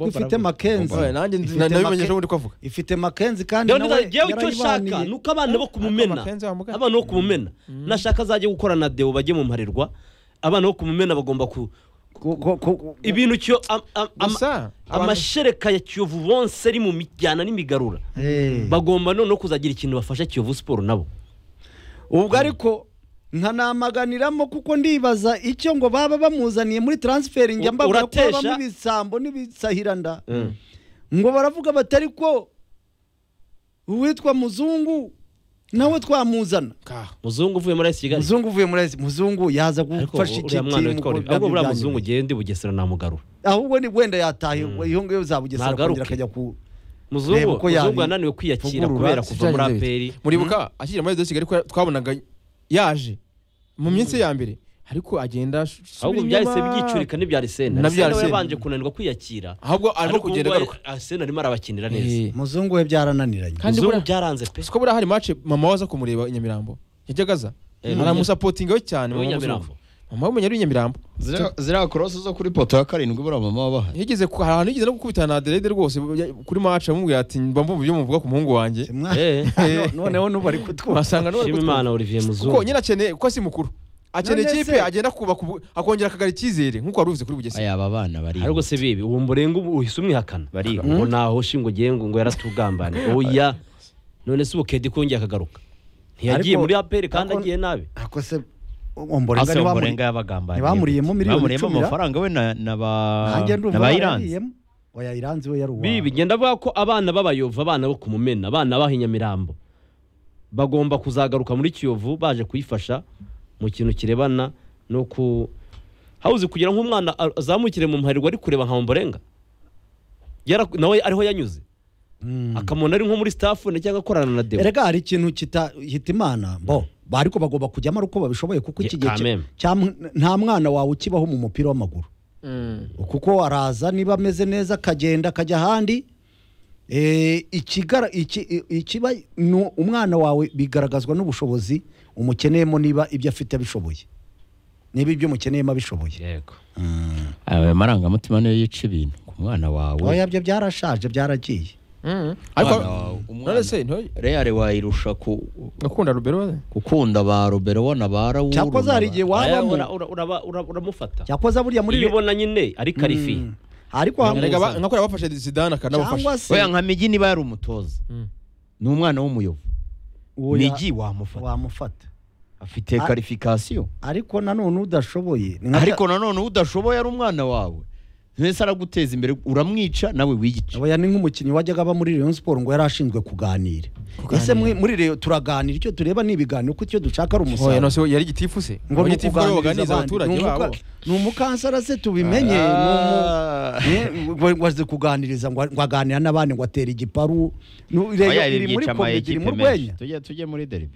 ifite makenzi Oya, nanjye Ifite nabimenye make- ejo bundi ko avuga ifite makenzi kandi rero nawe nda- njyewe icyo nshaka yarayibaniye. ni uko abana bo kumumena Makenzi wa Mugabe. abana bo kumumena nashaka azajye gukora na deo bajye mu mparirwa abana bo kumumena bagomba ku Ku- ku- ku- ibintu cyo am- am- ama- gusa abantu- amashereka ya kiyovu bonse ari mu mijyana n'imigarura Eh. bagomba noneho kuzagira ikintu bafasha kiyovu siporo nabo ubwo ariko nkanamaganiramo kuko ndibaza icyo ngo baba bamuzaniye muri transferi njya U- mbabwira ko uratesha? habamo ibisambo n'ibisahiranda Mm. ngo baravuga batari ko uwitwa muzungu nawe twamuzana Ka. muzungu uvuye muri ayisi kigali muzungu uvuye muri AS muzungu yaza ariko gufasha iki uriya mwana witwa timu Olivier ahubwo buriya muzungu genda i bugesera namugarura ahubwo ni wenda yataye iyo ngiyo zabugesera Ntagaruke. kongera akajya ku muzungu Reba uko yabi- muzungu yananiwe kwiyakira vugurura, kubera kuva muri Sibyagenze aperi bite? muribuka akiri muri Reyo kigali ko twabonaga yaje mu minsi ya mbere ariko agenda ash- ahubwo asubira byahise inyuma. byicurika n'ibya arisena Na bya arisena we Arsene. yabanje kunanirwa kwiyakira ahubwo arimo ariko kugenda ubu agaruka arisena arimo arabakinira neza Eh, muzungu we byarananiranye Kandi muzungu buriya- byaranze pe si ko buriya hari mace mama we aza kumureba i nyamirambo yajyaga aza Eh, aramusapotinga we cyane Niwe mama Nyamirambo. w'umuzungu. mama w'umunyari w'inyamirambo Ziriya- ziriya korosi zo kuri poto ya karindwi buriya mama wabaha yigeze ku- hari ahantu yigeze no gukubitana na aderede rwose ya- kuri mace amubwira ati mba mvuga ibyo muvuga ku muhungu wanjye Simwa- Eh. Ano- noneho n'ubu ari kutwuha wasanga n'uwo ari shima gutwara. imana olivier kuko muzungu nyine akeneye kuko si mukuru akeneye None ikipe se- agenda kubaka ubu- akongera akagara icyizere nk'uko wari ubizi kuri bugesera aya aba bana bari ariko se bibi uwo murenga ubu uhise umwihakana Bariga. ngo ntaho shingo ugiye ngo ngo yaratugambane oya none se ubukedi kongera akagaruka ntiyagiye Ariko- muri aperi kandi ariko- agiye nabi ako se omborenga ase niwamuri umurenga yabagambaniye ntibamuriyemo miliyoni bamuriyemo icumi ra? amafaranga we na na ba nanjye na ndumva ba iranzi barariyemo oya iranzi we yari uwa bibi ngenda avuga ko abana b'abayova abana bo ku mumena abana baha inyamirambo bagomba kuzagaruka muri kiyovu baje kuyifasha mu kintu kirebana no ku hawuzi kugira ngo umwana a- azamukire mu mparirwa ari kureba nka mborenga Yara- nawe ariho yanyuze akamubona ari nko muri staff cyangwa akorana na deo erega hari ikintu kitahita imana bo ariko bagomba kujyamo ari uko babishoboye kuko iki Ye- gihe quand cya- même. cya- nta mwana wawe ukibaho mu mupira w'amaguru kuko araza niba ameze neza akagenda akajya ahandi Eh, ikigara- iki- i- ikiba ni umwana wawe bigaragazwa n'ubushobozi umukeneyemo niba ibyo afite abishoboye niba ibyo umukeneyemo abishoboye yego aya marangamutima niyo yica ibintu ku mwana wawe oya byo byarashaje byaragiye ariko Umwana wawe, umwana. none se ntoye reyari wayirusha ku- gakunda rubero gukunda ba robero na ba rawuru cyakoze hari igihe Aya, wabamo ura- ura- uraba- ura- uramufata cyakoze buriya muri iyo ubona nyine ari karifi Mm. ariko erega ba- hamuzana nka kuriya bafashe zidane akanabafasha cyangwa se oya nka migi niba yari umutoza Mm. ni umwana w'umuyobo oya, migi wamufata wamufata afite Ah. karifikasiyo ariko nanone udashoboye ni nka ariko nanone udashoboye ari umwana wawe mbese araguteza imbere uramwica nawe wiyica oya ni nk'umukinnyi wajyaga aba muri Rayon Sport ngo yari ashinzwe kuganira ese mwe- muri Rayon turaganira icyo tureba ni ibiganiro kuko icyo dushaka ari oya umusaruro nose yari igitifu se ngo ni Abagitifu aribo baganiriza ukuganiriza abaturage abandi Ni umuka- babo ni umukansara se tubimenye ni umu- Ah. Ne, ngo- ngo azi kuganiriza ngo ngo aganira n'abandi ngo atere igiparu Nu- Rayon Oya, iri muri ryica ama kombe iri ekipe mu menshi. rwenya tujye tujye muri deribi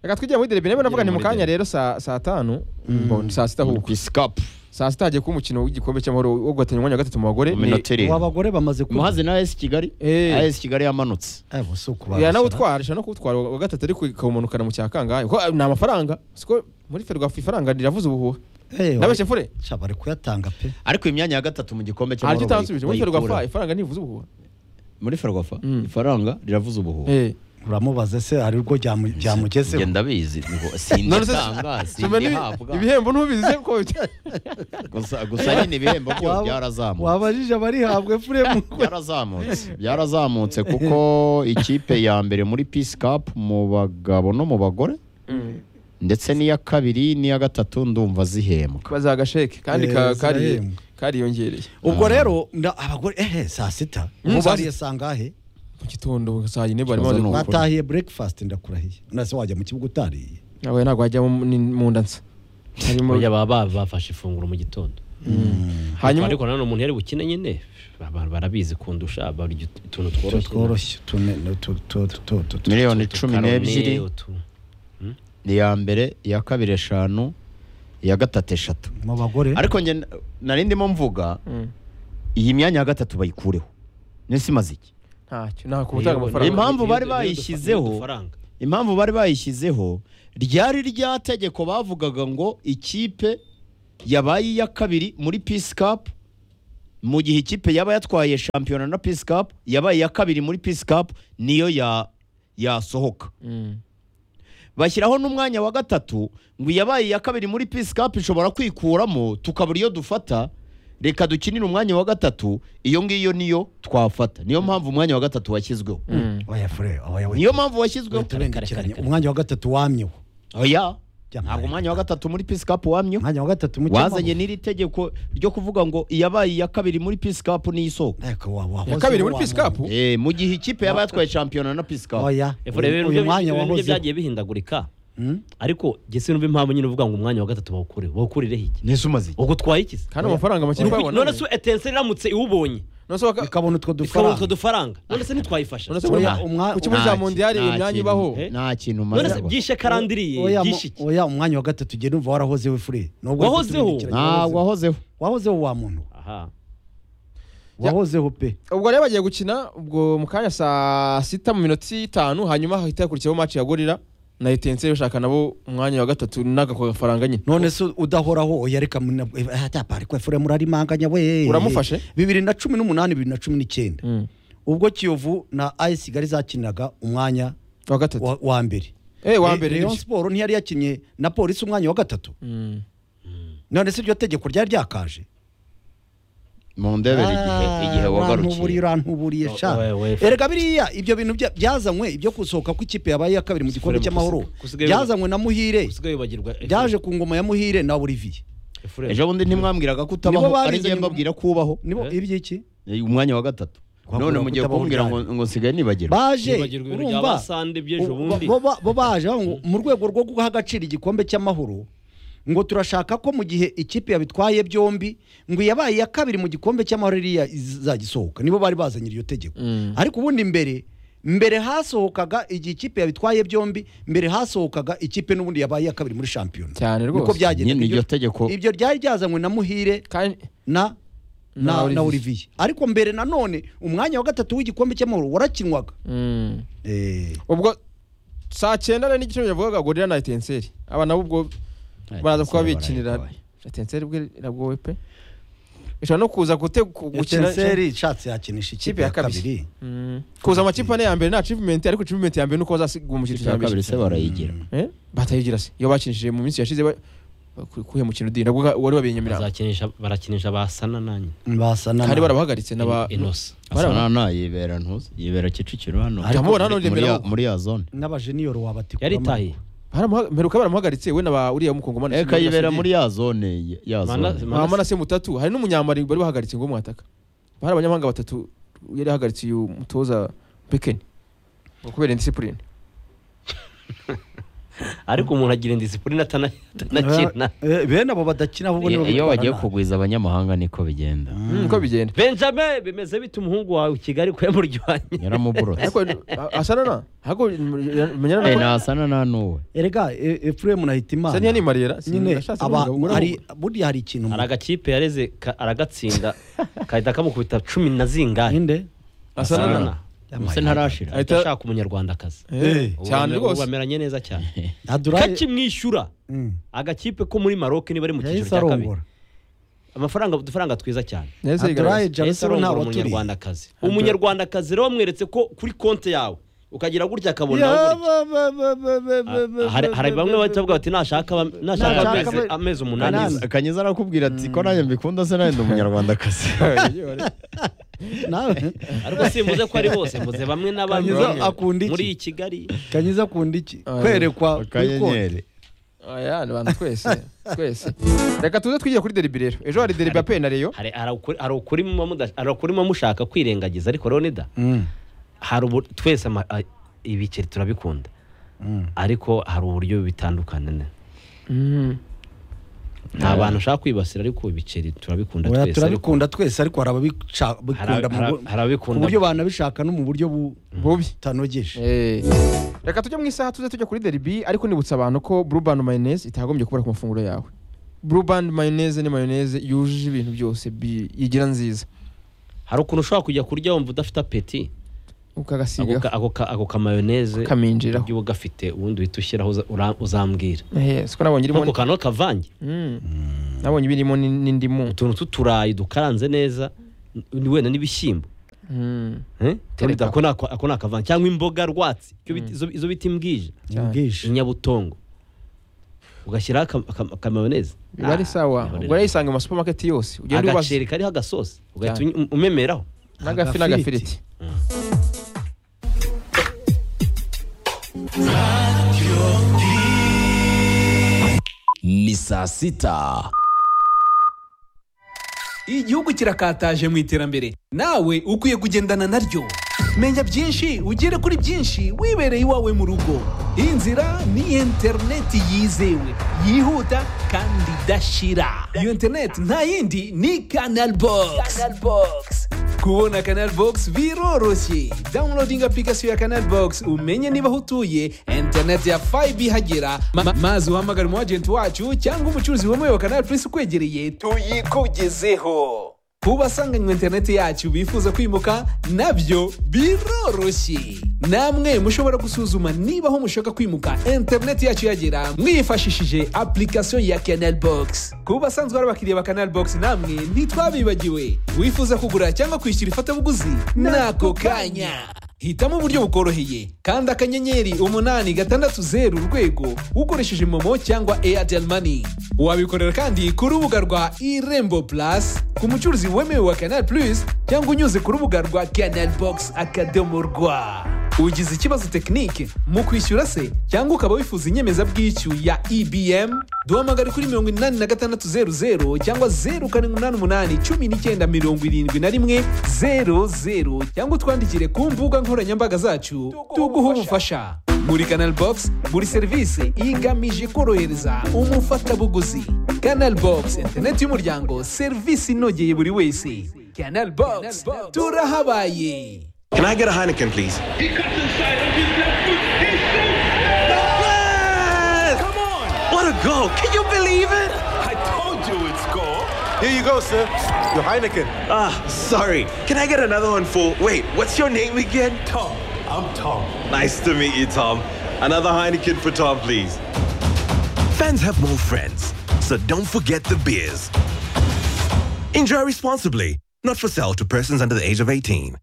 reka twigire muri derebe niba navuga ni mu muri kanya derby. rero saa saa tanu mbona saa sita ahubwo pisikapu saa sita hagiye kuba umukino w'igikombe cy'amahoro wo guhatanya umwanya wa gatatu mu bagore mu ni- minota ubu irindwi abagore bamaze kuba umuhazi na esi kigali Eh. esi kigali yamanutse Eh, bo si ukubabasha. ya nawe utwara arusha no kuwutwara uwa gatatu ariko ikawumanukana mu cya kangahe kuko ni amafaranga siko muri ferwafa ifaranga riravuze ubuhuha Eh, nabeshye fure Sha, bari kuyatanga pe ariko imyanya ya gatatu mu gikombe hari icyo cy'amahoro utansubije muri bayikura. ferwafa ifaranga ntivuze ubuhuha muri ferwafa Mm. ifaranga riravuze ubuhuha Eh. uramubaze se hari urwo byamu- njye byamugezeho ndabizi ngo None se sinditanga soma n'ibi- sindihabwa ibihembo ntubizi ko bita- gusa gusa nyine ibihembo byo Waba- byarazamutse wabajije abarihabwe furemu byarazamutse byarazamutse kuko ikipe ya mbere muri peace cup mu bagabo no mu bagore ndetse n'iya kabiri n'iya gatatu ndumva zihembwa bazaha agasheke kandi ka- Eh, kari- zirahembwa. kariyongereye ubwo rero nda- abagore ehe saa sita Mm, saa mubariye saa ngahe mu gitondo saa yine bari Ikibazo bamaze ni uko- gukora batahiye breakfast ndakurahiye nase wajya mu kibuga utariye nawe ntabwo wajyamo ni- mu nda nsa Hanyuma- Oya, baba baba bafashe ifunguro mu gitondo hanyuma ariko nanone umuntu yari bukine nyine abantu barabizi kundusha barya ut- utuntu tworoshye tworoshye tune- no, tu- tu- tu- tu- tu- miliyoni Utu cumi karone, n'ebyiri utu- iya mbere iya kabiri eshanu iya gatatu eshatu mu bagore ariko njye na- nari ndimo mvuga Mm. iyi myanya ya gatatu bayikureho nese imaze iki ntacyo nta kubutanga Miliyoni- amafaranga Impamvu miliyoni- bari miliyoni bayishyizeho- udufaranga. impamvu bari bayishyizeho ryari rya tegeko bavugaga ngo ikipe yabaye iya kabiri muri peace cup mu gihe ikipe yaba yatwaye shampiyona na peace cup yabaye iya kabiri muri peace cup niyo ya yasohoka bashyiraho n'umwanya wa gatatu ngo iyabaye iya kabiri muri peace cup ishobora kwikuramo tukabura iyo dufata reka dukinire umwanya wa gatatu iyo ngiyo niyo twafata niyo mpamvu umwanya wa gatatu washyizweho oya fure oya we niyo mpamvu washyizweho turengekiranye umwanya wa gatatu wamyeho oya Jya ntabwo mbaye. umwanya wa gatatu muri peace cup wamyeho umwanya wa gatatu mu wazanye n'iri tegeko ryo kuvuga ngo iyabaye iya kabiri muri peace cup niyo isoko iya kabiri muri peace cup Eh, mu gihe ikipe yaba yatwaye shampiyona na peace cup oya Efure rero uyu ibyo mwanya ibintu bye wahozeho byagiye bihindagurika Hmm? ariko jye sinumva impamvu nyine uvuga ngo umwanya wa gatatu bawukure bawukurireho iki nese umaze iki? ubwo utwaye iki se? kandi amafaranga make None twabona se etense iramutse iwubonye none se waka- ikabona utwo ikabona utwo dufaranga dufaranga none se ntitwayifasha none se Oya, muri- umwa- ku kibuga cya nta- mondiyari nta iyo myanya kintu- ibaho Eh? nta kintu umaze none se kubona. byishe karandiriye oya mu- byishe iki oya umwanya wa gatatu jye numva warahozeho fure Nubwo Wahozeho? turengekiranye, ntabwo wahozeho. wahozeho wahozeho wa muntu aha wahozeho pe ubwo rero bagiye gukina ubwo mu kanya saa sita mu minota itanu hanyuma hahita hakurikiyeho match ya gorira na etense bashaka nabo umwanya wa gatatu n'agako gafaranga nyine none se udahoraho oya reka muna- eh, ah, tapa, ariko fure murarimanganya we Uramufashe? bibiri na cumi n'umunani bibiri na cumi n'icyenda Mm. ubwo kiyovu na ayisi gari zakiniraga umwanya wa gatatu wa, wa mbere eh wa Re- mbere Rayon bityo. Sport ntiyari yakinnye na polisi umwanya wa gatatu Mm. none se iryo tegeko ryari ryakaje mu ndebere igihe igihe urantuburiye wagarukiye urantuburiye sha Oya, oya, fr- erega biriya ibyo bintu bya- byazanywe ibyo gusohoka kw'ikipe yabaye iya kabiri mu gikombe Fr- cy'amahoro gusiga- gusiga- byazanywe na muhire usigaye wibagirwa Efure. byaje ku ngoma ya muhire na olivier Efure. ejo bundi ntimwambwiraga ko utabaho Nibo ari njye barizanye- mbabwira ko ubaho nibo Eh? iby'iki Eh, umwanya wa gatatu Twakubwira none ko mugiye utabaho kumbwira ngo ryari. ngo nsigaye nibagirwa baje Nibagirwa ibintu bya urumva basande by'ejo bo- bundi. bo- bo- bo baje bavuga ngo mu rwego rwo guha agaciro igikombe cy'amahoro ngo turashaka ko mu gihe ikipe yabitwaye byombi ngo iyabaye iya kabiri mu gikombe cy'amahoro iriya izagisohoka nibo bari bazanye iryo tegeko Mm. ariko ubundi mbere mbere hasohokaga igihe ikipe yabitwaye byombi mbere hasohokaga ikipe n'ubundi yabaye iya kabiri muri shampiyona cyane niko rwose byagendaga nyine iryo Ibyo- tegeko ibyo ryari ryazanywe na muhire kandi na na, Na na Olivier. Olivier ariko mbere nanone umwanya wa gatatu w'igikombe cy'amahoro warakinwaga Mm. eh, ubwo saa cyenda na n'igice yavugaga gorira na etenseri aba nabo ubwo baraza kuba bikinira etenseri ubwo iragowe pe ishobora no kuza gute gukina Etincelle ishatse yakinisha ikipe ya kabiri Mm. kuza amakipe ane ya mbere ni achievement ariko achievement ya mbere ni uko bazasiga umukino ya kabiri se barayigira Eh? batayigira se iyo bakinishije mu minsi yashize kuhe mukino udini nabwo ga- wari wabiye nyamirambo Bazakinisha- barakinisha basana nanjye basana kandi barabahagaritse n'aba Innocent. Bari aba- nana yibera ntuzi yibera kicukiro hano Ariko muri- muri- muri ya- muri ya zone n'abajeniyoro wabatikuramo yari itahiye baramuha- mperuka baramuhagaritse we naba uriya mukongomani eka yibera muri ya zone y- ya Mana- zone Manase- se mutatu hari n'umunyamari bari bahagaritse ngo mwataka bari abanyamahanga batatu yari ahagaritse uyu mutoza Bekeni ngo kubera indisipurine ariko umuntu agira indisipurine atana- atanakina Eh, bene abo badakina ahubwo nibo iyo bitwara bagiye nabi. kugwiza abanyamahanga niko bigenda uko bigenda benjamin bimeze bite umuhungu wawe i kigali ko yamuryohanye yaramuburutse ariko a- asanana ahubwo menyana Eh, na nasana nanuwe erega efuremu nahitimana saniya ni mariyera nyine aba hari burya hari ikintu hari agakipe yareze ka- aragatsinda kahita kamukubita cumi na zingahe inde asanana se ntarashira Ahita- ashaka umunyarwandakazi Eh, Ubu cyane bame- ubu rwose bameranye neza cyane aduraye kakimwishyura Mm. agakipe ko muri maroc ni bari mu cyiciro yahise cya kabiri arongora amafaranga udufaranga twiza cyane Neza aduraye igaragaza. yahise jarusaro nta arongora waturiye umunyarwandakazi umunyarwandakazi rero wamweretse ko kuri konti yawe ukagira gutya akabona Ya, aho ba, ba, ba, ba, ba, Ah, ba, hari ba, hari ba, bamwe ba, bahita bavuga bati nashaka ba- nashaka Nashaka amezi- ba- amezi umunani Kanani. gusa." kanyiza arakubwira ati ko nanjye mbikunda se nanjye ndi umunyarwandakazi nawe ariko simbuze ko ari bose mbuze bamwe na bamwe Kanyiza akunda iki? muri iyi kigali kanyiza akunda iki Ah, kwerekwa kuri konti. akanyenyeri aya ni abantu twese twese reka tuze twigiye kuri deribi rero ejo hari deribi ya pe na reyo hari hari ukuri- hari ukuri muba muda- hari ukuri muba mushaka kwirengagiza ariko rero nida Mm. hari ubu twese ama- a- ibiceri turabikunda Mm. ariko hari uburyo bitandukana ne. nta bantu ushaka kwibasira ariko ibiceri turabikunda Oya, twese ariko turabikunda twese ariko hari hari ababikunda ab- hari mu ab- bu- hari ku ababikunda buryo banabishaka no mu buryo bubi butanogeje Eh. reka tujye mu isaha tuze tujya kuri deribi ariko nibutsa abantu ko burubani mayoneze itagombye kubura ku mafunguro yawe burubani mayoneze ni mayoneze yujuje ibintu byose bi- yigira nziza hari ukuntu ushobora kujya kurya wumva udafite apeti ako ukagasiga ka- ako ka- ako kamayoneze kaminjiraho uba ugafite ubundi uhita ushyiraho uza- ura- uzambwira Eh, siko nabonye irimo ako kantu kavange Mm. nabonye ibirimo ni- n'indimu utuntu tw'uturayi dukaranze neza ni wenda n'ibishyimbo Mm. Eh? Tereka. ako ni ako- ako ni akavange cyangwa imboga rwatsi icyo bita- izo- izo bita imbwija Imbwije. inyabutongo ugashyiraho aka- aka- akamayoneze biba ari sawa ubwo rero yisanga mu masupamaketi yose ugenda ubaza agaceri kariho agasosi ugahita uny- umemeraho n'agafi agafiriti. n'agafiriti ni saa sita igihugu kirakataje mu iterambere nawe ukwiye kugendana naryo menya byinshi ugere kuri byinshi wibereye iwawe mu rugo inzira ni interineti yizewe yihuta kandi idashira iyo interineti nta yindi ni kanal bogisi kubona kanal bogisi biroroshye dawunilodinga apurikasiyo ya kanal bogisi umenye niba aho utuye interineti ya fayibe ihagera Ma- ma- maze uhamagare umu ajenti wacu cyangwa umucuruzi wemewe wa kanal purisi ukwegereye tuyikugezeho ku basanganywe interineti yacu bifuza kwimuka nabyo biroroshye namwe mushobora gusuzuma niba aho mushaka kwimuka interineti yacu yagera mwifashishije application ya canal box ku basanzwe ari abakiriya ba canal box namwe ntitwabibagiwe wifuza kugura cyangwa kwishyura ifatabuguzi n'ako kanya hitamo uburyo bukoroheye kandi akanyenyeri umunani gatandatu zeru urwego ukoresheje momo cyangwa airtel money wabikorera kandi ku rubuga rwa irembo plus ku mucuruzi wemewe wa canal plus cyangwa unyuze ku rubuga rwa canal box akadomo rwa ugize ikibazo tekinike mu kwishyura se cyangwa ukaba wifuza inyemezabwishyu ya ebm duhamagare kuri mirongo inani na gatandatu zeru zeru cyangwa zeru karindwi umunani umunani cumi n'icyenda mirongo irindwi na rimwe zeru zeru cyangwa utwandikire ku mbuga nkoranyambaga zacu tuguha ubufasha muri canal box buri serivisi igamije korohereza umufatabuguzi canal box interineti y'umuryango serivisi inogeye buri wese canal box turahabaye Can I get a Heineken, please? Yes! Come on! What a goal! Can you believe it? I told you it's goal. Here you go, sir. Your Heineken. Ah, sorry. Can I get another one for? Wait, what's your name again? Tom. I'm Tom. Nice to meet you, Tom. Another Heineken for Tom, please. fans have more friends so don't forget the beers enjoy responsibly not for sale to persons under the age of 18